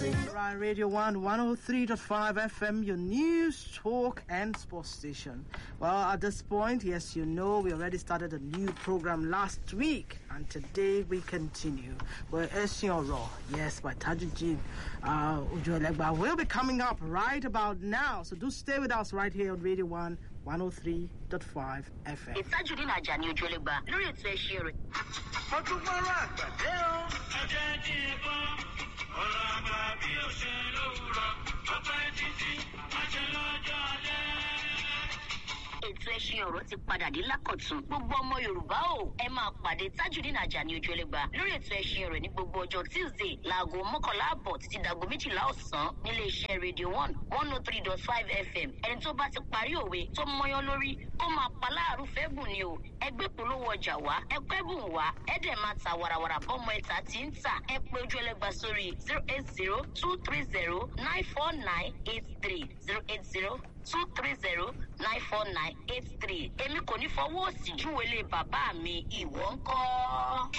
Ryan Radio 1 103.5 FM, your news, talk, and sports station. Well, at this point, yes, you know, we already started a new program last week, and today we continue. We're Ession Raw, yes, by Tajujin uh, Ujoelegba will be coming up right about now. So do stay with us right here on Radio 1 103.5 FM. ìtajùdín àjà ni ojú ọlẹgba lórí ètò ẹṣin rẹ. mo tún gbọ́rọ̀ àgbàdé o. ẹjẹ tí ì gbọ́ ọ̀rọ̀ àgbà bí ó ṣe lówùrọ̀ ọpẹ́ títí àṣẹ lọ́jọ́ alẹ́. ètò ẹṣin ọ̀rọ̀ ti padà dé lákọ̀tún gbogbo ọmọ yorùbá o ẹ máa pàdé tajudeen ajani ojú ẹlẹgba lórí ètò ẹṣin ọ̀rọ̀ ní gbogbo ọjọ́ tuesday láago mọ́kànlá àbọ̀ títí dàgbo méjìlá ọ̀sán nílé iṣẹ́ radio one one oh three dot five fm ẹni tó bá ti parí òwe tó mọyán lórí kó máa pa láàrú fẹ́ bùn ni o ẹgbẹ́ polówó ọjà wá ẹgbẹ́ bùn wá ẹ dẹ̀ máa ta warawara bọ́mọ ẹ̀ta tí ń tà ẹ pé ojú ẹlẹgba sórí zero eight zero two three zero nine four nine eight three zero eight zero two three zero nine four nine eight three èmi kò ní fọwọ́ òsì júwèlé bàbá mi ìwọ ń kọ́.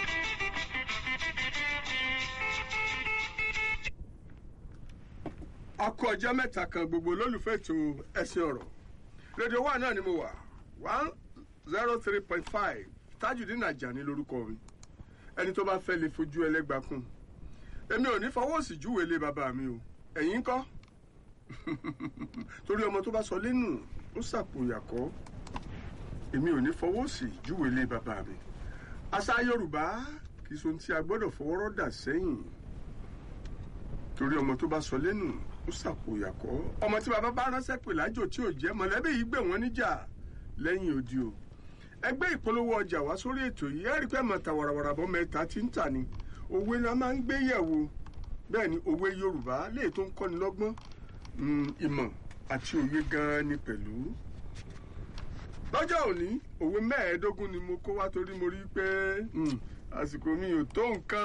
a kú ọjọ́ mẹ́ta kan gbogbo olólùfẹ́ ètò ẹ̀sìn ọ̀rọ̀ rédíò wa náà ni mo wà one zero three point five tajudeen ajani lórúkọ mi ẹni tó bá fẹ́ lè fojú ẹlẹ́gbàá kún èmi ò ní fọwọ́ òsì júwèé lé bàbá mi o ẹ̀yin ń kọ́ torí ọmọ tó bá sọ lẹ́nu ó sàpòyàkọ́ èmi ò ní fọwọ́ òsì júwèé lé bàbá mi àṣà yorùbá kì í so ohun tí a gbọ́dọ̀ fọwọ́rọ́ dà sẹ́yìn torí ọmọ tó bá sọ lẹ́nu ó sàpòyàkọ́ ọmọ tí bàbá bá ránṣẹ́ pè lájò tí ò jẹ́ mọ̀lẹ́bí yìí gbé wọn níjà lẹ́yìn odi o ẹgbẹ́ ìpolówó ọjà wá sórí ètò yìí ẹ̀rí pẹ́ mọ̀ ta wàràwàrà bọ́ mẹ́ta tí ń tà ní òwe la máa ń gbé yẹ̀wò bẹ́ẹ̀ ni òwe yorùbá léè tó ń kọ́ni lọ́gbọ́n mm, ìmọ̀ àti òye gan-an ni pẹ̀lú lọ́jọ́ òní òwe mẹ́ẹ̀ẹ́dógún ni mo kó wá torí mo rí i pé mm, àsìkò mi ò tó nǹkan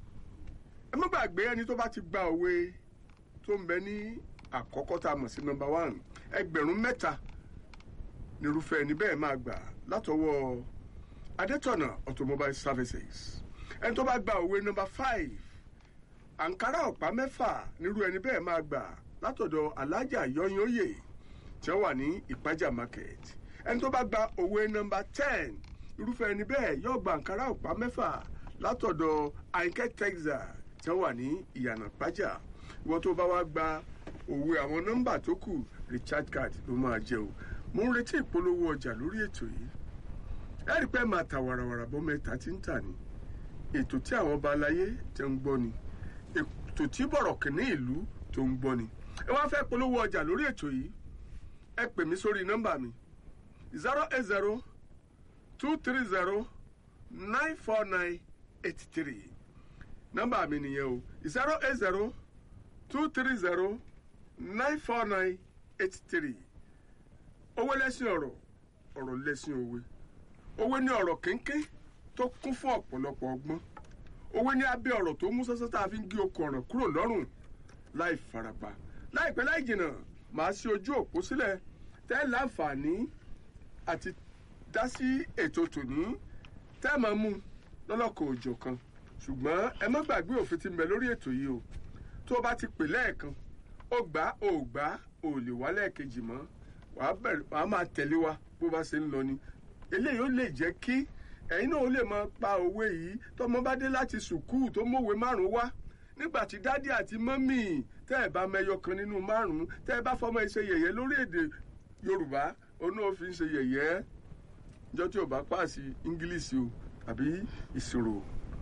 ẹ má gbàgbé ẹni tó bá ti gba òwe tó ń bẹ ní àkọ́kọ́ tá a mọ̀ sí nọmba one ẹgbẹ̀rún mẹ́ta nírúfẹ́ ẹni bẹ́ẹ̀ máa gbà látọwọ́ adétọ̀nà automobile services ẹni tó bá gba òwe nọmba five àǹkárá ọ̀pá mẹ́fà nírú ẹni bẹ́ẹ̀ máa gbà látọ̀dọ̀ alájà yọyọyè tí wọ́n wà ní ìpájà market ẹni tó bá gba òwe nọmba ten irúfẹ́ ẹni bẹ́ẹ̀ yóò gba àǹkárá ọ̀pá mẹ́fà látọ̀dọ̀ àìkẹ́ texas tí wọ́n wà ní ìyànà pájà ìwọ tó bá wá gba òwe àwọn nọ́mbà tó kù richard card ló máa jẹ o mo ń retí ìpolówó ọjà lórí ètò yìí ẹ rí i pé máa ta wàràwàrà bọ́ mẹ́ta tí ń tà ní ètò tí àwọn ọba aláyé tẹ́ ń gbọ́ ni ètò tí bọ̀rọ̀ kìíní ìlú tó ń gbọ́ ni ẹ wá fẹ́ polówó ọjà lórí ètò yìí ẹ pè mí sórí nọ́mbà mi zero eight zero two three zero nine four nine eight three nọ́mbà mi nìyẹn o zero eight zero two three zero nine four nine eight three owó lẹ́sìn ọ̀rọ̀ ọ̀rọ̀ lẹ́sìn òwe òwe ní ọ̀rọ̀ kéńké tó kún fún ọ̀pọ̀lọpọ̀ ọgbọ́n òwe ní abẹ́ ọ̀rọ̀ tó mú sọ́sọ́ tá a fi ń gé okùn ọ̀ràn kúrò lọ́rùn láì farapa láìpẹ́ láì jìnnà màá sí ojú òpó sílẹ̀ tẹ́ láǹfààní àti dá sí ètò tòní tẹ́ máa mú lọ́lọ́kọ̀ òjò kan ṣùgbọ́n ẹ má gbàgbé òfin ti ń bẹ lórí ètò yìí o tó o bá ti pè lẹ́ẹ̀kan ó gbà ó gbà ó lè wá lẹ́ẹ̀kejì mọ́ wàá bẹ̀rẹ̀ wàá máa tẹ̀lé wa bó bá ṣe ń lọ ni eléyìí ó lè jẹ́ kí ẹ̀yin náà ó lè máa pa òwe yìí tọmọ bá dé láti sùkúù tó mọ̀wé márùn-ún wá nígbà tí dádì àti mọ́mì tẹ́ ẹ̀ bá mẹyọ kan nínú márùn-ún tẹ́ ẹ bá fọmọ ẹ ṣe yẹ̀yẹ́ lórí èdè yorùbá òun náà fi ń ṣe yẹ̀yẹ́ jọ tí ò bá pàṣẹ ingilisi o àbí ìṣòro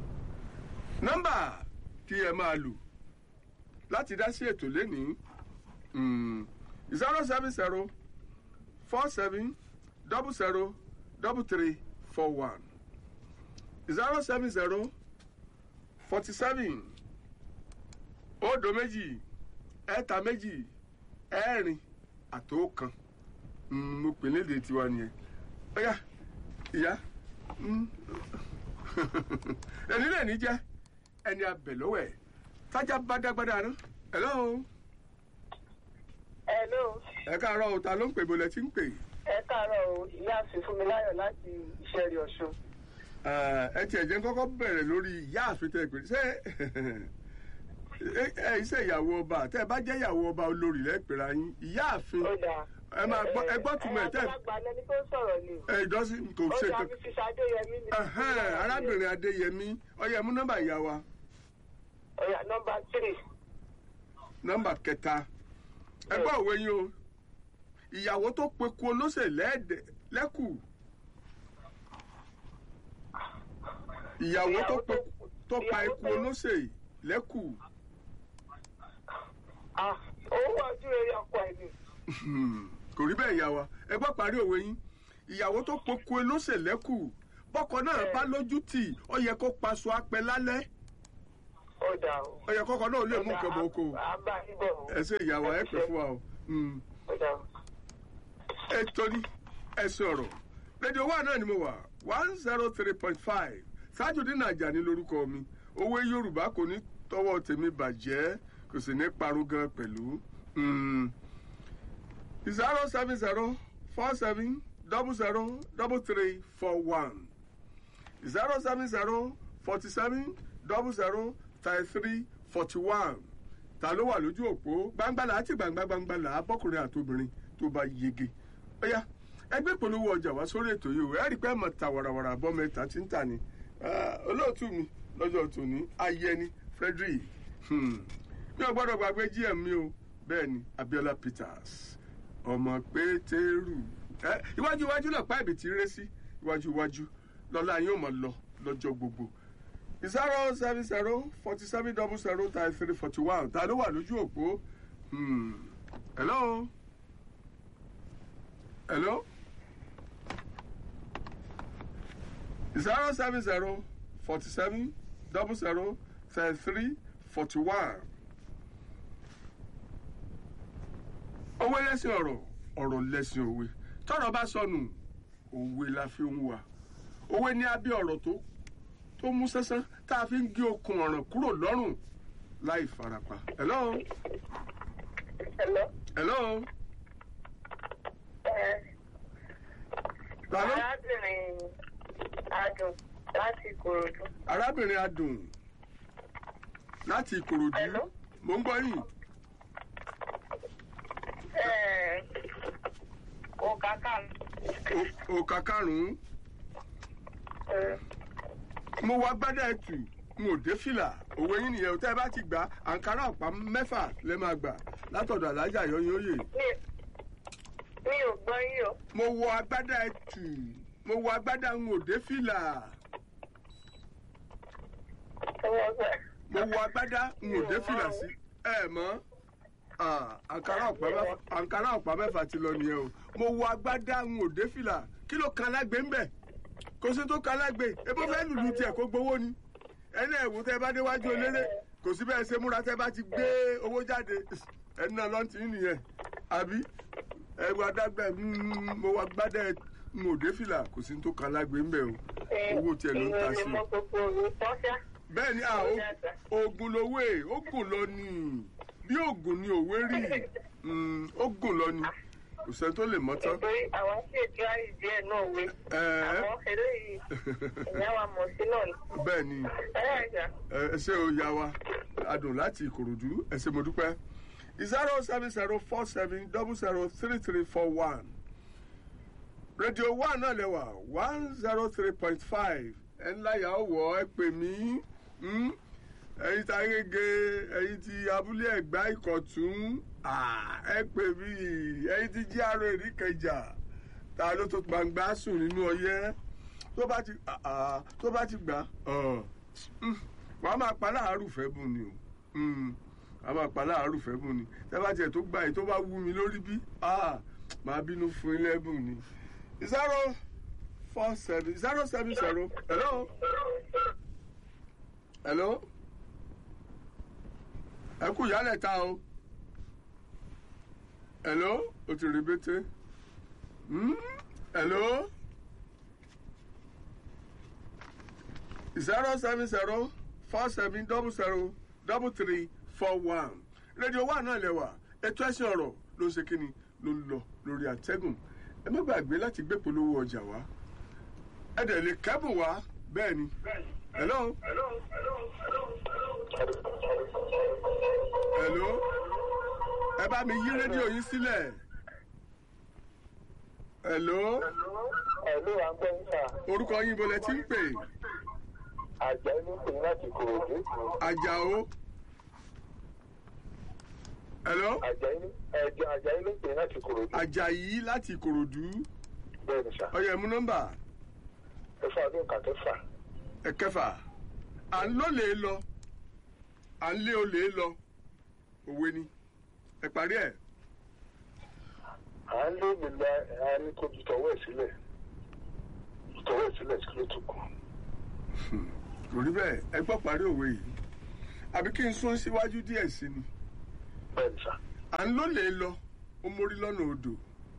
nọ́mbà tí ẹ máa lò láti dá sí ètò lénìí zero seven zero four seven double zero double three four one zero seven zero forty seven òdo méjì ẹ̀ta méjì ẹ̀rin àtòkan mo pè léde tiwa nìyẹn ọ̀yà ìyá ẹni lè ní jẹ́ ẹni abẹ lọ́wọ́ ẹ̀ tájà bá dágbádá rán hello Hello, ẹ káàárọ̀ o ta ló ń pè bọ́lẹ̀ tí ń pè ẹ káàárọ̀ o, ìyá àfin fún mi láyọ̀ láti ìṣẹ́rí ọ̀ṣun. ẹ tiẹ̀ jẹ́ kọ́kọ́ bẹ̀rẹ̀ lórí ìyá àfitẹ́ ìpè ṣé ẹ ẹ iṣẹ́ ìyàwó ọba tẹ́ ẹ bá jẹ́ ìyàwó ọba olórí lẹ́pẹ̀rẹ̀ yín ìyáàfin ó dáa. ẹ máa gbọ́ ẹ gbọ́ túmọ̀ ẹ̀ tẹ́ àgbàlagbà lẹni tó ń sọ̀rọ̀ ni. ẹ ìdọ́sí kò ó ṣe dáa kankan. fi ṣiṣẹ́ adéyẹmí ni. Ẹhẹ́n, arábìnrin adéyẹmí ọyẹ mú nọ́mbà ìyá wa ọ̀yà nọmba tírì. nọ́mbà kẹta ẹ gbọ́ òwe yín o ìyàwó tó peku olóṣè lẹ́ẹ̀dẹ̀ lẹ́kù ìyàwó tó pe tó pa ìyàwó eku tó- olóṣè lẹ́kù Ah, owó ojú rere ọkọ ẹ̀ ni. kò rí bẹ́ẹ̀ ìyá wa ẹ gbọ́ parí òwe yín ìyàwó tó peku olóṣè lẹ́kù bọ́kọ náà bá lójú tì ó yẹ kó paṣọ apẹ lálẹ́ ó dáa o. ó yẹ kọ́kọ́ náà lè mú nǹkan bọ̀ oko à ń bá yín bọ̀ o. ẹ ṣe ìyá wa ẹ pẹ́ fún wa o. Mm. ó dáa o. ẹ torí ẹ sọ̀rọ̀ rédíò wa náà ni mo wà one zero three point five Tajudeen Ajani lórúkọ mi owó Yorùbá kò ní tọwọ́ tèmi bàjẹ́ kò sì ní parun gan pẹ̀lú zero seven zero four seven double zero double three four one zero seven zero forty seven double zero thirty three forty one ta ló wà lójú òpó gbangbala àti gbangba gbangbala bọkùnrin àtobìnrin tó bá yege ó yá ẹgbẹ́ ìpolówó ọjà wá sórí ètò yìí o ẹ rí i pé mọ̀ ta wàràwàrà bọ́ mẹ́ta tí ń tà ní Ah, olóòtú mi lọ́jọ́ tòní ayẹni Frederick Hmm. mi ò gbọ́dọ̀ gbàgbé gm mi o bẹ́ẹ̀ ni Abiola Peters ọmọ Pétérù ẹ iwájú iwájú náà pa ibi tí ń ré sí iwájú iwájú lọ́la yóò máa lọ lọ́jọ́ gbogbo zero seven zero forty seven double zero thirty three forty one ta ló wà lójú òpó Hmm. hello hello zero seven zero forty seven double zero thirty three forty one. owó lẹ́sìn ọ̀rọ̀ ọ̀rọ̀ lẹ́sìn òwe tọ́rọ̀ bá sọnù òwe la fi ń wà òwe ní abẹ́ ọ̀rọ̀ tó tó mú sánsán tá a fi ń gé okùn ọ̀ràn kúrò lọ́rùn láì farapa. hello Hello. hello Ẹ, ta ló arábìnrin adùn láti ìkòròdú. arábìnrin adùn láti ìkòròdú Hello. mò ń gbọ́ yìí Ẹ, òkàkà O- òkà karùn-ún mo wá gbádà ẹtù n ò dé fìlà òwe yín nìyẹn o tẹ́ ẹ bá ti gbà àǹkárá ọ̀pá mẹ́fà lẹ́ máa gbà látọ̀dọ̀ alájà yọyún òye mi ò gbọ́ yín o. mo wọ agbádá ẹtù mo wọ agbádá n ò dé fìlà mo wọ agbádá n ò dé fìlà sí ẹ mọ́ Ah, àǹkárá ọ̀pá mẹ́fà àǹkárá ọ̀pá mẹ́fà ti lọ nìyẹn o mo wọ agbádá n ò dé fìlà kí ló kan lágbè ń bẹ̀ kò sí tó kan lágbè ebó fẹ́ lùlù tiẹ̀ kó gbowó ni ẹni ẹ̀wù tẹ́ bá déwájú eléré kò sí bẹ́ẹ̀ ṣe múra tẹ́ bá ti gbé owó jáde ẹni náà lọ́n ti ń nìyẹn àbí ẹ̀wù adágbẹ́ mm, mo wọ agbádá n ò dé fìlà kò sí tó kan lágbè ń bẹ̀ o owó tiẹ̀ ló ń ta sí Ìròyìn o mọ gbogbo òwe tọ́ṣá. bẹ́ẹ̀ ni ah, o- oògùn lówó ẹ̀ oògùn lọ ni bí oògùn ni òwe rí Mm, oògùn lọ ni kò sẹ́ni tó lè mọ́ tán. Nítorí àwọn tí ètò àyè díẹ̀ náà wé. Ẹ̀ẹ́. Àwọn eléyìí ìyá wa mọ̀ sí náà ni. bẹ́ẹ̀ ni Ẹ ẹ̀ jà. ẹ ṣe o ya wa adùn láti ìkòròdú ẹ ṣe mo dúpẹ́ zero seven zero four seven double zero three three four one rédíò one náà lẹ́wà one zero three point five ẹ̀ ńlá yà ó wọ̀ ẹ pè mí mm? ẹ̀yin tí agége ẹ̀yin tí abúlé ẹ̀gbá ìkọ̀tún ah, ẹ pè mí ẹ̀yin tí jíàrò èríkẹjà ta ló tó gbangba sùn nínú ọyẹ́ tó bá ti ah, ah, tó bá ti gbà ọ̀ mm, wàá máa pa láàárù fẹ́ bùn ni o Mm, wàá máa pa láàárù fẹ́ bùn ni tẹ́ bá tiẹ̀ tó gbà yìí tó bá wú mi lórí bí ah, màá bínú fún ilé bùn ni zero four seven zero seven zero hello hello ẹ kú ìyálẹ̀ ta o hello o ti rí bété Hmm? hello zero seven zero four seven double zero double three four one rédíò wa náà lẹ́wà ètò ẹ̀sìn ọ̀rọ̀ ló ń ṣe kí ni ló ń lọ lórí àtẹ́gùn ẹ má gbàgbé láti gbé polówó ọjà wá ẹ dẹ̀ lè kẹ́bùn wá bẹ́ẹ̀ ni hello hello ẹ bá mi yí rédíò yín sílẹ̀ hello ẹ̀lú à ń gbọ́ níta orúkọ yín bolẹ̀ tí ń pè àjà inú pè ní láti kòròdú àjàó hello àjà inú ẹ̀jẹ̀ àjà inú pè ní láti kòròdú àjàyí láti ìkòròdú bẹ́ẹ̀ ni sà ọyọ ẹmú nọ́mbà ẹ̀fọ́ ọdún kàkẹ́fà ẹ̀kẹfà à ń lólè lọ à ń lé olè lọ òwe ni ẹ parí ẹ à ń lé mi lọ à ní kó ju tọwọ́ ẹ̀ sílẹ̀ tọwọ́ ẹ̀ sílẹ̀ sí ló tún kù kò rí bẹ́ẹ̀ ẹ gbọ́ parí òwe yìí àbí kí n sún síwájú díẹ̀ sí ni bẹ́ẹ̀ ni sà à ń lólè lọ ó mórí lọ́nà odò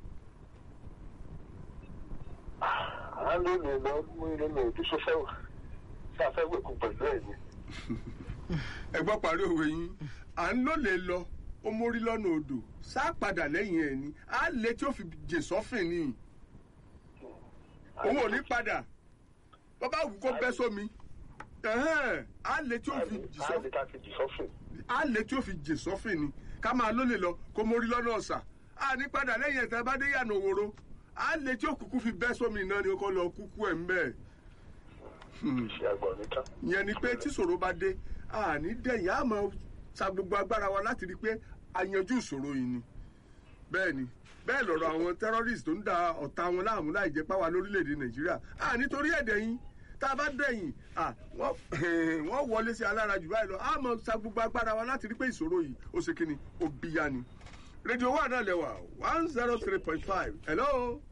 à ń lé mi lọ mú ilé mi òdú sófẹ́ wà sí afẹ́wẹ̀kú pẹ̀lú ẹ̀ ni ẹ gbọ́ parí òwe yín à ń lólè lọ ó mórí lọ́nà odò sá padà lẹ́yìn ẹ̀ ni á lè tí ó fi jè sọ́fìn ni òun ò ní padà bàbá wù kó bẹ́ sómi ẹ̀hẹ́n, á lè tí ó fi jì à sọ́fìn ní ká fi jì sọ́fìn á lè tí ó fi jè sọ́fìn ni ká máa lólè lọ kó mórí lọ́nà ọ̀sà á ní padà lẹ́yìn ẹ̀tẹ́ bá dé yànà òwòrò á lè tí ó kúkú fi bẹ́ sómi náà ni ó kọ́ lọ kúkú ẹ̀ ń bẹ́ẹ̀. ṣe àgbọ̀n níta ìyẹn ni pé tí ìṣòro bá dé àní dẹ̀yìn á máa sa gbogbo agbára wa láti rí i pé a yanjú ìṣòro yìí ni bẹ́ẹ̀ ni bẹ́ẹ̀ lọ̀rọ̀ àwọn terrorist tó ń da ọ̀tá wọn láàmú láì jẹ́ páwa lórílẹ̀‐èdè nàìjíríà à nítorí ẹ̀dẹ̀ yín tá a bá dẹ̀yìn à wọ́n wọ́n wọlé sí alára jù báyìí lọ á máa sa gbogbo agbára wa láti rí i pé ìṣòro yìí ó ṣe kíni ó bíyá ni rédíò wà náà lẹ́wà one zero three point five hello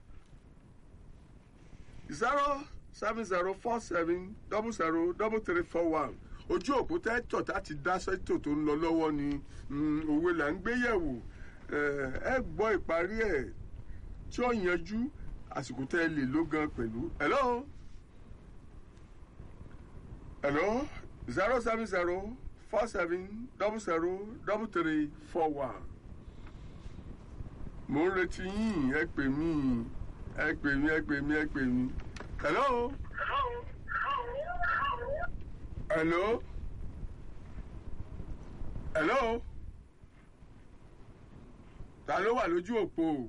zero seven zero four seven double zero double three four one ojú òpó tẹ́tọ̀ láti dá sẹ́tò tó ń lọ lọ́wọ́ ni mm, òwe là ń gbé yẹ̀wò Eh, ẹ gbọ́ ìparí ẹ̀ tí ó yanjú àsìkò tẹ́ ẹ lè ló gan pẹ̀lú. hello hello zero seven zero four seven double zero double three four one mo ń retí yín ẹ pè mí ẹ pè mí ẹ pè mí ẹ pè mí hello hello hello ta ló wà lójú òpó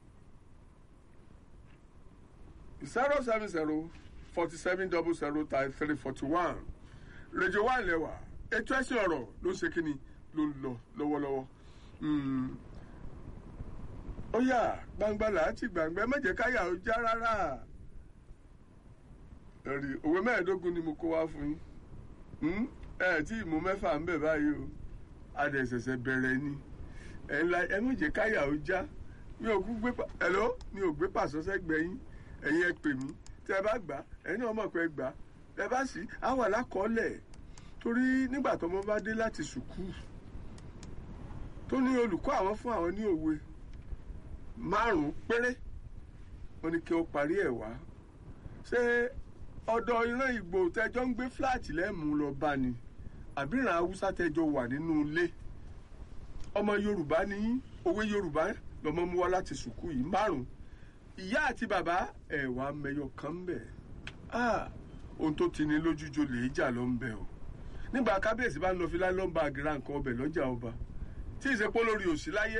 zero seven zero forty seven double zero thirty three forty one rédíò wà lẹ́wà ètò ẹ̀sìn ọ̀rọ̀ ló ń ṣe kínni ló ń lọ lọ́wọ́lọ́wọ́ Mm. ó yà gbangba làátì gbàngbẹ́ mẹ́jẹ̀ káyà ó já rárá ẹ̀rí òwe mẹ́ẹ̀ẹ́dógún ni mo kó wá fún yín Hmm? ẹ tí ìmú mẹ́fà ń bẹ̀ báyìí o adẹ̀sẹ̀sẹ̀ bẹ̀rẹ̀ ni ẹ̀ ńlá ẹ mẹ́jẹ̀ káyà ó já mi ò kú gbé pa ẹ̀lọ́ mi ò gbé pàṣọ sẹ́gbẹ̀ẹ́ yín ẹ̀yin ẹ pè mí tí ẹ bá gbà ẹ̀yin náà mọ̀ pé ẹ gbà ẹ bá sì á wà lákọọ́lẹ̀ torí nígbà tọmọ bá dé láti sùkúù tó ní olùkọ́ àwọn fún àwọn ní òwe márùn-ún péré wọ́n ní kí ó parí ẹ̀ wá ṣé ọ̀dọ̀ ìran ìgbò tẹjọ́ ń gbé fúláàtì lẹ́mú lọ bá ni àbí ìran haúsá tẹjọ́ wà nínú ilé ọmọ yorùbá ní òwe yorùbá lọmọ mú wá láti sùkúù yìí márùn-ún ìyá àti bàbá ẹ̀wà mẹyọ kan ń bẹ̀ ah ohun tó ti ní lójújo lè jà ló ń bẹ o nígbà kábíyèsí bá ń lọ fi láìlọ́mbà àgìrà nǹkan ọbẹ̀ lọ́jà ọba tí ìsepó lórí òsì láyé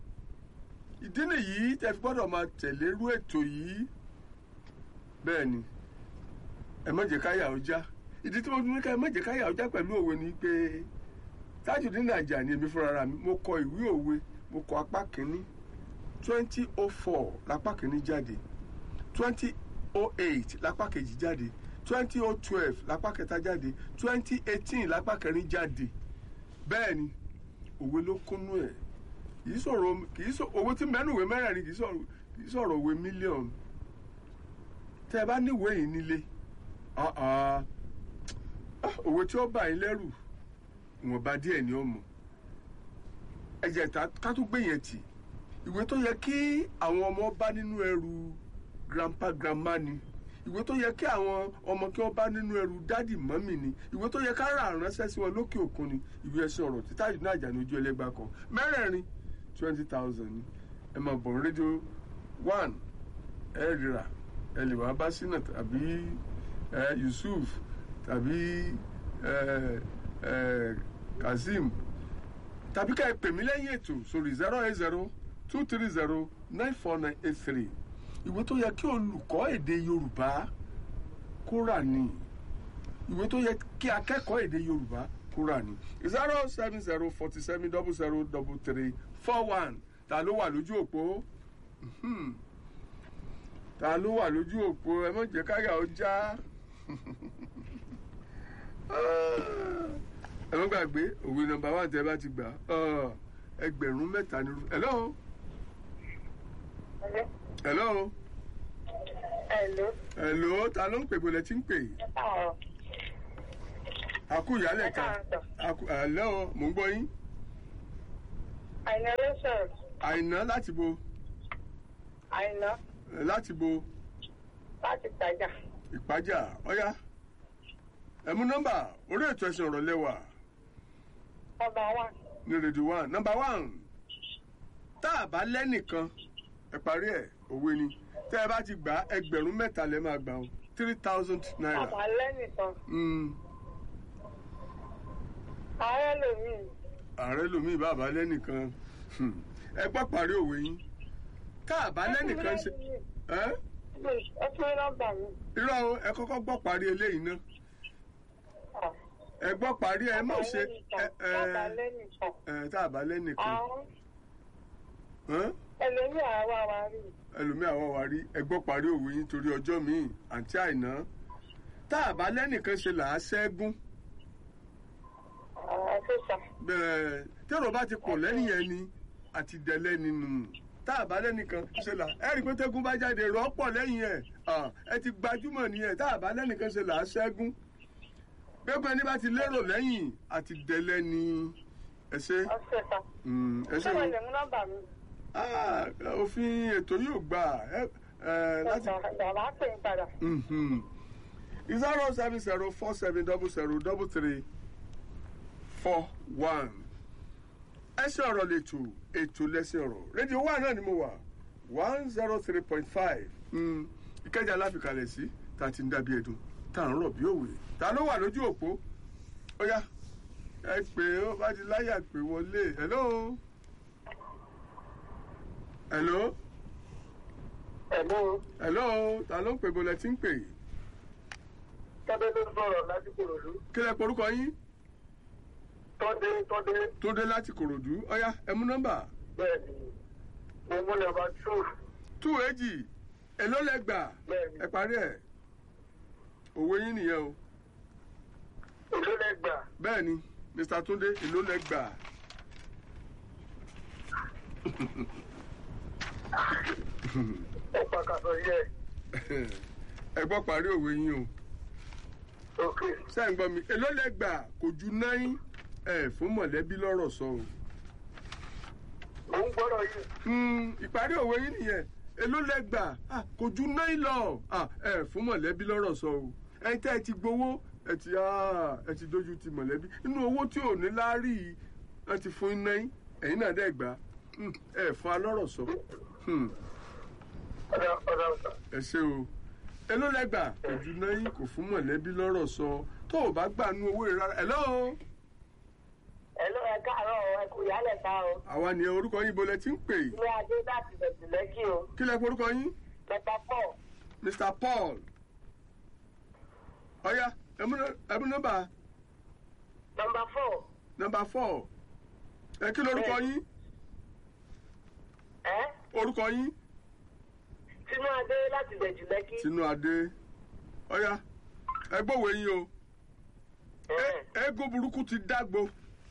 ìdí nìyí tẹ fi gbọ́dọ̀ máa tẹ̀lé irú ètò yìí bẹ́ẹ̀ ni ẹ má jẹ́ káyà ó já ìdí tí mo ní ká ẹ má jẹ́ káyà ó já pẹ̀lú òwe ni pé Tajudeen Ajani èmi fúnra mi mo kọ ìwé òwe mo kọ apá kínní twenty oh four lápá kínní jáde twenty oh eight lápá kejì jáde twenty oh twelve lápá kẹta jáde twenty eighteen lápá kẹrin jáde bẹ́ẹ̀ ni òwe ló kúnnú ẹ̀ kìí sọ̀rọ̀ kìí sọ owó tí mẹ́nu ìwé mẹ́rẹ̀ẹ̀rin kìí sọ̀rọ̀ kìí sọ̀rọ̀ òwe mílíọ̀nù tẹ́ ẹ bá níwèé yìí nílé ah, ah, ah, òwe tí ó bà yín lẹ́rù ìwọ̀nba díẹ̀ ni ó mọ̀ ẹ jẹ́ ta ká tó gbé yẹn tì ìwé tó yẹ kí àwọn ọmọ bá nínú ẹrù grandpa grandma ni ìwé tó yẹ kí àwọn ọmọ kí wọ́n bá nínú ẹrù dádì mọ́mì ni ìwé tó yẹ ká rà ránṣẹ́ sí wọn lókè òkun ni ìwé ẹsẹ̀ ọ̀rọ̀ tí Tajudeen Ajani ojú ẹlẹ́gbàá kan mẹ́rẹ̀ẹ̀rin twenty thousand ni ẹ máa bọ̀ rédíò one ẹ rira ẹ lè wá bá sínà tàbí ẹ Yusuf tàbí ẹ eh, kazeem tàbí ká ẹ pè mí lẹ́yìn ètò sórí zero eight zero two three zero nine four nine eight three ìwé tó yẹ kí olùkọ́ èdè yorùbá kó rà ní ìwé tó yẹ kí akẹ́kọ̀ọ́ èdè yorùbá kó rà ní zero seven zero forty seven double zero double three four one ta ló wà lójú òpó Mhm. ta ló wà lójú òpó ẹ mọ̀ jẹ́ káyà ó já ẹ mọ̀ gbàgbé òwe nọmba one tẹ́ bá ti gbà á, ẹgbẹ̀rún mẹ́ta ni hello hello Hello. hello ta ló ń pè bọ́lẹ̀ tí ń pè àkú ìyálẹ̀ ká àkú hello mò ń gbọ́ yín Àìná ló sọ̀rọ̀. àìná láti bo Àìná eh, láti bo láti tajà. ìpájà ọ̀yá ẹ mú nọ́mbà orí ètò ẹ̀sìn ọ̀rọ̀ lẹ́wà Ọba wa. ní rédíò one nọ́mbà one tá a bá lẹ́nìkan ẹ parí ẹ̀ òwe ni tẹ́ ẹ bá ti gbà á, ẹgbẹ̀rún mẹ́ta lẹ́ máa gbà ó three thousand naira. Bàbá lẹ́nìkan. Mm, Ààrẹ lòmíì. ààrẹ lomi bàbá lẹ́nìkan Hmm. ẹ gbọ́ parí òwe yín tá a bá lẹ́nìkan ṣe ẹ́ Ẹ fún mi nọ́mbà mi. irọ́ o ẹ kọ́kọ́ gbọ́ parí eléyìí náà ẹ gbọ́ parí ẹ mọ̀ ṣe ẹ Bàbá ẹ lẹ́nìkan. ẹ tá a bá lẹ́nìkan Àwọn ẹ́ ẹlòmíì àwa wa rí. ẹlòmíà wá wá rí ẹ gbọ́ parí òwe yín torí ọjọ́ míì àǹtí àìná tá a bá lẹ́nìkan ṣe là á ṣẹ́gun Àwọn sísà. bẹ́ẹ̀ tẹ́rọ bá ti pọ̀ lẹ́yìn ẹni àti dẹ̀lẹ́ nínú tá a bá lẹ́nìkan ṣe là ẹ rí i pé tẹ́gùn bá jáde rọ́ pọ̀ lẹ́yìn ẹ̀ Ah, ẹ ti gbajúmọ̀ nìyẹn tá a bá lẹ́nìkan ṣe là á ṣẹ́gun gbẹ́gbẹ́ ní bá ti lérò lẹ́yìn àti dẹ̀lẹ́ ni ẹ ṣe Ọ sísà. Mm, ẹ ṣe Ṣé o wọ́n lè mú nọ́mbà mi? Ah, òfin ètò yóò gbà ẹ ẹ láti Bàbá pè ń padà. zero seven zero four seven double zero double three four one. ẹsẹ̀ ọ̀rọ̀ lẹ́tọ̀ ètò lẹ́sẹ̀ ọ̀rọ̀ rédíò one náà ni mo wà one zero three point five ìkẹjà láfikalẹ̀ sí tá a ti ń dàbí ẹ̀dùn tá à ń rọ̀ bí òwe ta ló wà lójú òpó ó yá ẹ pè ó bá ti láyà pé wọlé hello hello Ẹ̀lú hello ta ló ń pè bọ́lẹ̀ tí ń pè Tọ́dé ló sọ̀rọ̀ láti Kòròdú. kí lẹ porúkọ yín Tọ́dé Tọ́dé tó dé láti kòròdú ọyá ẹ mú nọ́mbà bẹ́ẹ̀ ni. Mo mú nọ́mbà two tú èjì èló lẹ gbà bẹ́ẹ̀ ni. ẹ parí ẹ òwe yín nìyẹn o Èló lẹ́gbà. bẹ́ẹ̀ ni mr túndé èló lẹ gbà Ó pàkàtọ̀ yẹ. ẹ gbọ́ parí òwe yín o Ok. sẹ́yìn gbọ́ mi èló lẹ gbà kò ju náírà ẹ fún mọ̀lẹ́bí lọ́rọ̀ sọ o Mo ń gbọ́dọ̀ yìí. Hmm, ìparí òwe yín nìyẹn èló lẹ gbà Ah, kò ju náírà lọ Ah, ẹ fún mọ̀lẹ́bí lọ́rọ̀ sọ o ẹ̀yin tẹ́ ẹ ti gbowó ẹ ti ah, ẹ ti dojú ti mọ̀lẹ́bí nínú owó tí ò ní láárí yìí wọ́n ti fún iná yín ẹ̀yin náà dẹ́ gbà Hmm, ẹ fún alọ́rọ̀ sọ Hmm, Ọ̀dà ọ̀dà ọ̀dà. ẹ ṣe o èló lẹ gbà kò ju náírà kò fún mọ̀lẹ́bí lọ́rọ̀ sọ tó o bá gbà nú owó rẹ rárá hello Ẹ̀ló ẹ káàárọ̀ ẹ kú ìyálẹ̀ ká o. àwa ni orúkọ yín bolẹ tí ń pè Ilé Adé láti bẹ̀sẹ̀ lẹ́kì o. kí lẹ porúkọ yín. Mẹ́ta pọ̀. Mr. Paul. Ọ̀ya, ẹ̀mú ẹ̀mú nọ́mbà Nọ́mbà four. nọ́mbà four. Ẹ kí lorúkọ yín? Ẹ́ Orúkọ yín? Tinú Adé láti bẹ̀sẹ̀ lẹ́kì. Tinú Adé. Ọ̀ya, ẹ gbọ́wọ́ yín o. Ẹ- Eégún burúkú ti dágbo.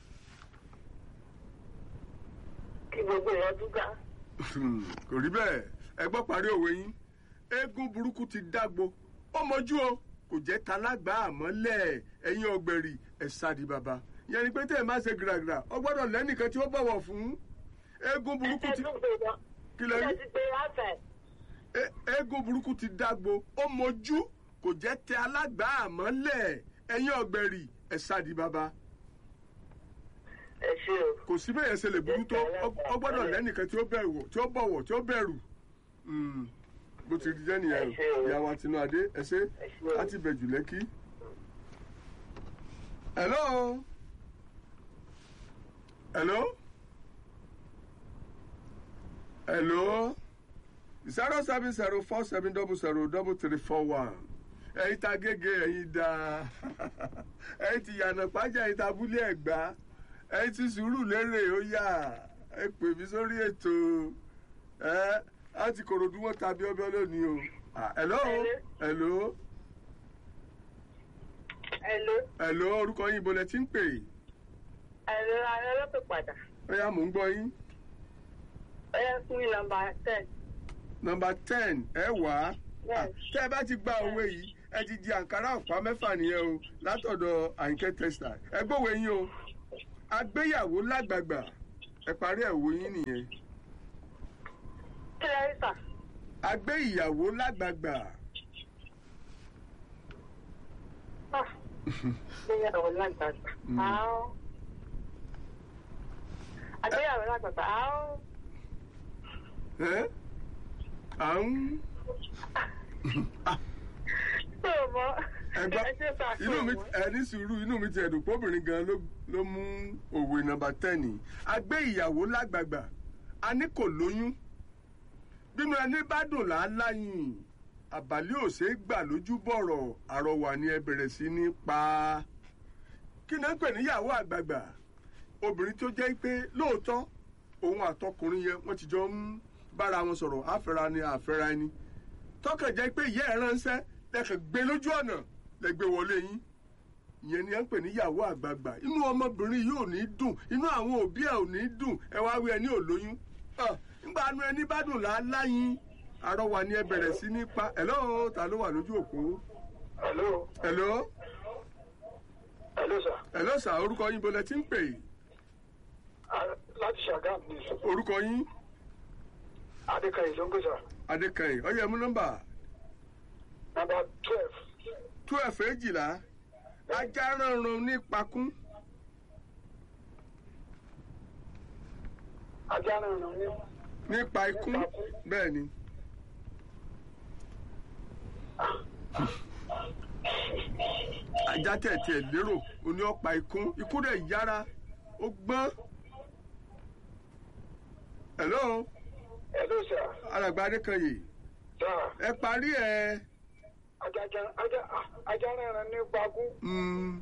Kí gbogbo èèyàn dúgà. Kò rí bẹ́ẹ̀. Ẹ gbọ́ parí òwe yín. Eégún burúkú ti dágbo. Ó mọjú o. Kò jẹ́ talágbá àmọ́lẹ̀ ẹ̀yin ọ̀gbẹ̀rì ẹ̀ sáàdì bàbá. Ìyẹn ni pé tẹ́ ẹ̀ máa ṣe gìràgìrà. Ọ gbọ́dọ̀ lẹ́nìkan tí ó bọ̀wọ̀ fún. Eégún burúkú ti. Kí lẹ rí? Ẹ ti pé àfẹ́. E- eégún burúkú ti dágbo ó mojú kò jẹ́ tẹ alágbá àmọ́lẹ̀ ẹ̀yin ọ̀gbẹ̀rì ẹ̀ sáàdì bàbá Ẹ ṣe o. kò sí bẹ́ẹ̀ ṣe lè burú tó ọ ọ gbọ́dọ̀ lẹ́nìkan tí ó bẹ̀rù tí ó bọ̀wọ̀ tí ó bẹ̀rù Mm, bó ti jẹ́ nìyẹn Ẹ ṣé o. o ìyá wa tinú adé ẹ ṣe Ẹ ṣé o. láti bẹ̀jù lẹ́kí. hello hello hello zero seven zero four seven double zero double three four one ẹ̀yin ta gègé ẹ̀yin da ẹ̀yin ti yànnà pàjá ẹ̀yin ta abúlé ẹ̀gbá ẹ̀yin ti sùúrù lérè ó yà ẹ pè mí sórí ètò ẹ á ti kòròdú wọn tàbí ọbẹ̀ lónìí o Ah, hello hello Hello. hello orúkọ yín ibo lẹ ti ń pè Hello, ààrẹ lọ́pẹ̀ padà. ó yá mò ń gbọ́ yín Ó yẹ fún mi nọmba ten. nọmba ten ẹ wá á Yes. tẹ́ ẹ bá ti gba òwe yìí ẹ ti di àǹkárá ọ̀pá mẹ́fà nìyẹn o látọ̀dọ̀ àyìnkẹ́ testa ẹ gbọ́wọ́ yín o agbéyàwó lágbàgbà ẹ parí ẹ̀wò yín nìyẹn Kí lẹ rí sà? agbé ìyàwó lágbàgbà Ah, Àgbéyàwó lágbàgbà. Mm. Àá. Àgbéyàwó lágbàgbà. Àá. ẹ à ń Ṣé o mọ? ẹgbà Ẹ ṣe sà inú mi fún ẹ ní sùúrù inú mi ti ẹ̀dùn pé obìnrin gan ló ló mú òwe nọmba ten yìí agbé ìyàwó lágbàgbà a ní kò lóyún bínú ẹni bá dùn láńláyìn àbálẹ́ òsè gbà lójú bọ̀rọ̀ àrọwà ni ẹ bẹ̀rẹ̀ sí ní pa kí ni ẹ ń pè níyàwó àgbààgbà obìnrin tó jẹ́ pé lóòótọ́ òun àtọkùnrin yẹn wọ́n ti jọ ń bára wọn sọ̀rọ̀ àfẹ́ra ni àfẹ́ra ẹni tọkàn jẹ́ pé ìyá ẹ̀ ránṣẹ́ lẹ́kàn gbé lójú ọ̀nà lẹ́gbẹ́ wọlé yín ìyẹn ni ẹ ń pè níyàwó àgbààgbà inú ọmọbìnrin yìí ò ní dùn inú àwọn òbí ẹ ò ní dùn ẹ wá wí ẹni ò lóyún Ah, nígbà nu ẹni bá dùn láláyìn àrọwà ni ẹ bẹ̀rẹ̀ sí ní pa ẹ̀lọ́ ta ló wà lójú òpó hello ẹ̀lọ́ hello sir ẹ̀lọ́ sà orúkọ yín bọ́lẹ̀ tí ń pè yìí Ah, láti ṣàgámù ní sọ orúkọ yín adékayè ló ń gbé sir adékanyìn ọyẹ mú nọ́mbà number twelve twelve èjìlá ajá ránran ní pakún ajá náà nà ní nípa ikún bẹ́ẹ̀ ni ajá tẹ̀tí ẹ̀ lérò oní ọ̀pá ikún ikú rẹ̀ yára ó gbọ́n. hello hello sir alàgbà adékanyè sir ẹ parí ẹ ajá ajá ajá náà ní gbagún mm,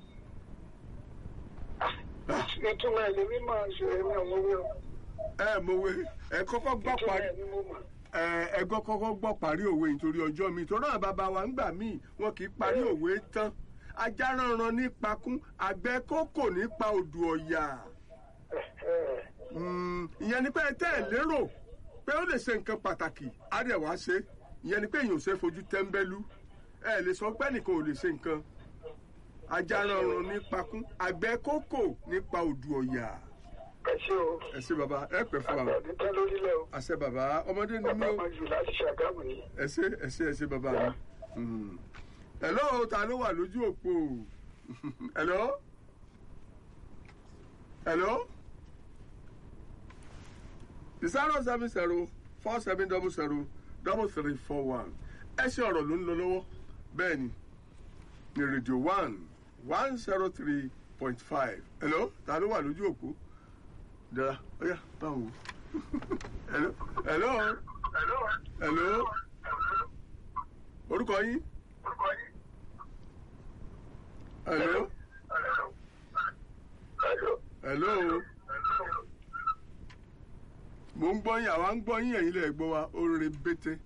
ìtumọ̀ ẹ̀ lèmi máa ṣe èmi ò mọ̀ wí o ẹ mọ̀wé ẹ kọ́kọ́ gbọ́ ìtumọ̀ parí ẹ̀ ni mo mọ̀ ẹ ẹgbọ́ kọ́kọ́ gbọ́ parí òwe nítorí ọjọ́ mi torí àwọn bàbá wa ńgbà míì wọn kì í parí òwe tán ajá ránran ní pakún àgbẹ̀ kókò nípa odò ọ̀yà Mm, ìyẹn ni pé ẹ tẹ́ ẹ lérò pé ó lè ṣe nǹkan pàtàkì á dẹ̀ wá ṣe ìyẹn ni pé èèyàn ò ṣe fojú tẹ́ńbẹ́lú ẹ lè sọ pé nìkan ò lè ṣe nǹkan ajá ránran ní pakún àgbẹ̀ kókò nípa odò ọ̀yà ẹ ṣe o ẹ ṣe bàbá ẹ pẹ́ fún wa àgbàdo tẹ́ lórílẹ̀ o àṣẹ bàbá ọmọdé ni mí bàbá o. máa jù láti ṣàgámù ní ẹ ṣé ẹ ṣé ẹ ṣé bàbá mi. Mm. hello ta ló wà lójú òpó hello hello zero seven zero four seven double zero double three four one ẹ ṣe ọ̀rọ̀ ló ń lọ lọ́wọ́ bẹ́ẹ̀ ni ní rédíò one one zero three point five hello ta ló wà lójú òpó dára ọ̀yà báwo hello hello hello orúkọ yín hello hello mo ń gbọ́ yín àwa ń gbọ́ yín ẹ̀yin lè gbọ́ wa ó rere bété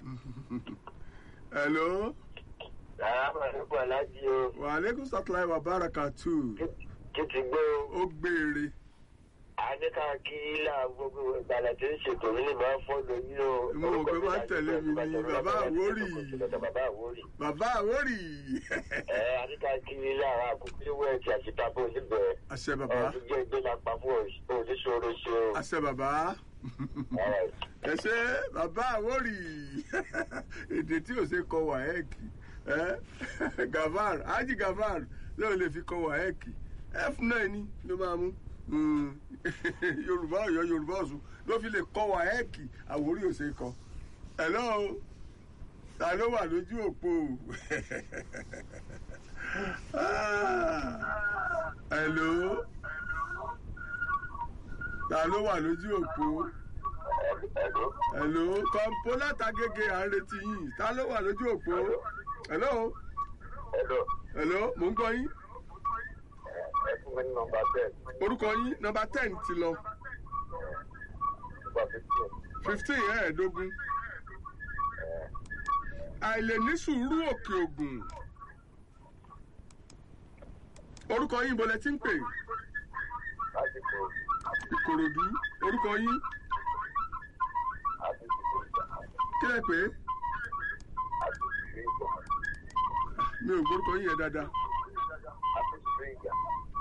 hello sàrámà nípa aláàjì o wàhálẹ́kùn sátúláì wà báraka tù kí ti gbé o ó gbére àdéká kí ilà gbogbo ìgbàlẹ̀ tí ń ṣètò mi lè máa fọ́ lóyún o. Mo mọ̀ pé máa ń tẹ̀lé mi ní bàbá Àwórì. bàbá àwórì. bàbá àwórì ẹ àdéká kí ilà àwọn àkókò ìwé ẹ̀tì àṣìta bó níbẹ̀. àṣẹ ọ̀rọ̀ bàbá tó jẹ́ ìgbé lápá fún oníṣòro ṣe o. àṣẹ bàbá Alright. ẹ ṣe bàbá àwórì èdè tí ò ṣe kọ wàhẹ́ẹ̀kì ẹ gavar ájì gavar lóò lè fi kọ wàhẹ́ẹ̀kì f9 ni ló máa mú Mm. yorùbá ọ̀yọ́ yorùbá ọ̀ṣun ló fi lè kọ wàhẹ́ẹ̀kì àwórí ò ṣe kọ hello ta ló wà lójú òpó Ah. hello ta ló wà lójú òpó Hello. hello kọ́ńpó látàgége à ń retí yín ta ló wà lójú òpó hello Hello. hello mò ń gbọ́ yín Ẹ fún mi ní nọmba ten. orúkọ yín nọmba ten ti lọ Nọmba fifteen. fifteen ẹ̀ẹ́dógún àìlè ní sùúrù òkè ògùn orúkọ yín bọ̀lẹ̀ tí ń pè Láti kó ìkòròdú orúkọ yín àti ìdìbò ìjà. kí lẹ pé Àti ìdìbò ìjà. mi ò gbórúkọ yín yẹn dáadáa Àti ìdìbò ìjà.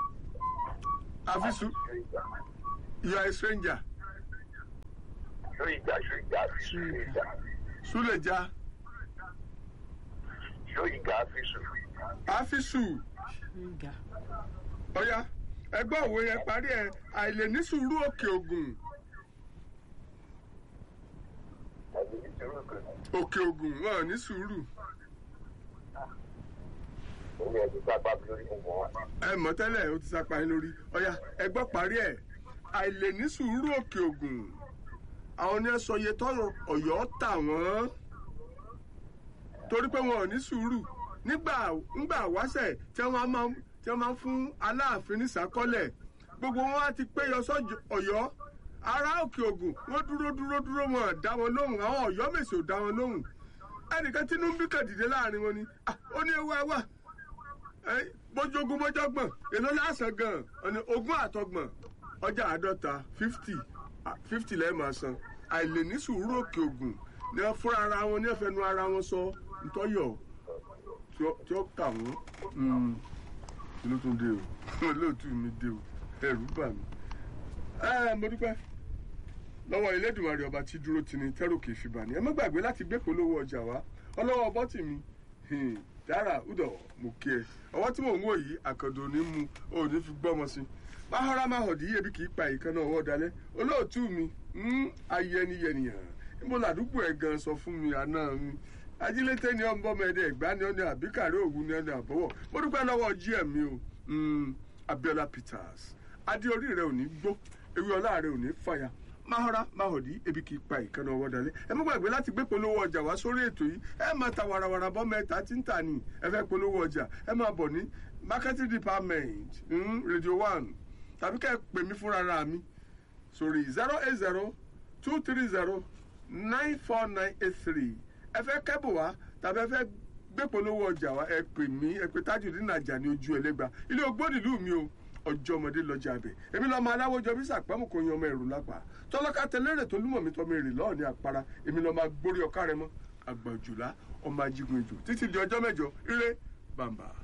àfiṣu Ìdìbò ìjà. you are a stranger Ṣó ìjà ṣó ìjà àfi ṣó ìjà. súlẹ̀já Ṣó ìjà àfi ṣó. àfiṣu Ṣúgà. ọ̀ya ẹgbẹ́ òwe yẹn parí ẹ̀ àìlè ní sùúrù òkè ògùn Àti ìṣòro kan. òkè ògùn wọn ò ní sùúrù Omi ẹ̀ ti sábà bí lórí mo mọ̀ wá. ẹ mọ̀ tẹ́lẹ̀ ó ti sapa yín lórí ọ̀ya ẹgbẹ́ parí ẹ̀ àìlè ní sùúrù òkè ògùn àwọn ní ẹ sọ iye tọrọ Ọ̀yọ́ tà wọ́n torí pé wọn ò ní sùúrù nígbà ńgbà wáṣẹ̀ tí wọ́n máa ń tí wọ́n máa ń fún Aláàfin ní ìsákọ́lẹ̀ gbogbo wọn á ti péyọ sọ́jọ́ Ọ̀yọ́ ará òkè ògùn wọ́n dúró dúró dúró wọn ò dá wọn lóhùn àwọn Ọ̀yọ́ mèsì ò dá wọn lóhùn ẹnìkan tínú ń bí kàdìdé láàrin wọn ni "Ah, ó ní ewu ẹwà bójógún bójọ́gbọ̀n èló lásán gan ọ̀nà ogún àtọgbọ̀n ọjà àádọ́ta fifty fifty lẹ́ẹ̀ máa san àìlè ní sùúrù òkè ògùn ní wọ́n fúnra ara wọn ní ẹ̀fẹ̀nu ara wọn sọ ntọ́yọ̀ tí ó- tí ó kà wọ́n kí ló tún dé o olóòtú mi dé o ẹ̀rù bà mí. ẹ mo dúpẹ́ lọ́wọ́ Elédùmarè ọba tí dúró tini tẹ́rù kì í fi bà ní ẹ má gbàgbé láti gbé polówó ọjà wá ọlọ́wọ́ bọ́tì mi hmm, dára udọ̀ mo kí ẹ ọwọ́ tí mò ń wò yìí àkàndò ní mu ò ní fi gbọ́mọ sí máhọ́rá máhọ̀dí ebi kì í pa ìkànnà ọwọ́ dalẹ̀ olóòtú mi hmm, ayẹniyẹniyàn níbo làdúgbò ẹ̀ gan sọ fún mi àná mi ajílété ni ọmọ ọmọ ẹdẹ ẹgbà ni ọdẹ àbíkàrẹ òwú ni ọdẹ àbọwọ mo dúpẹ́ lọ́wọ́ gm mi o hmm, Abiola Peters adé orí rẹ ò ní gbó ewé ọlá rẹ ò ní fàyà máhọ́rá máhọ̀dí ebi kì í pa ìkànnà ọwọ́ dalẹ̀ ẹ má gbàgbé láti gbé polówó ọjà wá sórí ètò yìí ẹ máa ta warawara bọ́ mẹ́ta tí ń tà ní ẹ fẹ́ polówó ọjà ẹ máa bọ̀ ní marketing department mm, radio one tàbí kẹ́ ẹ pè mí fúnra ra mi sórí zero eight zero two three zero nine four nine eight three ẹ fẹ́ kẹ́bù wá tàbí ẹ fẹ́ gbé polówó ọjà wá ẹ pè mí ẹ pè Tajudeen Ajani ojú ẹlẹ́gba ilé ogbóni ìlú mi o ọjọ́ ọmọdé lọ́jà abẹ èmi lọ́mọ aláwọ̀jọ bí sàpamọ́ kò yan ọmọ ẹ̀rù lápá tọ́lọ́ká tẹlẹ́rẹ̀ tó lúmọ̀ mi tọ́ mi rè lọ́ọ̀ ní àpárá èmi lọ́mọ agbórí ọ̀ká rẹ mọ́ àgbàjùlá ọmọ ajígun ejò títí di ọjọ́ mẹ́jọ ire bàmbà.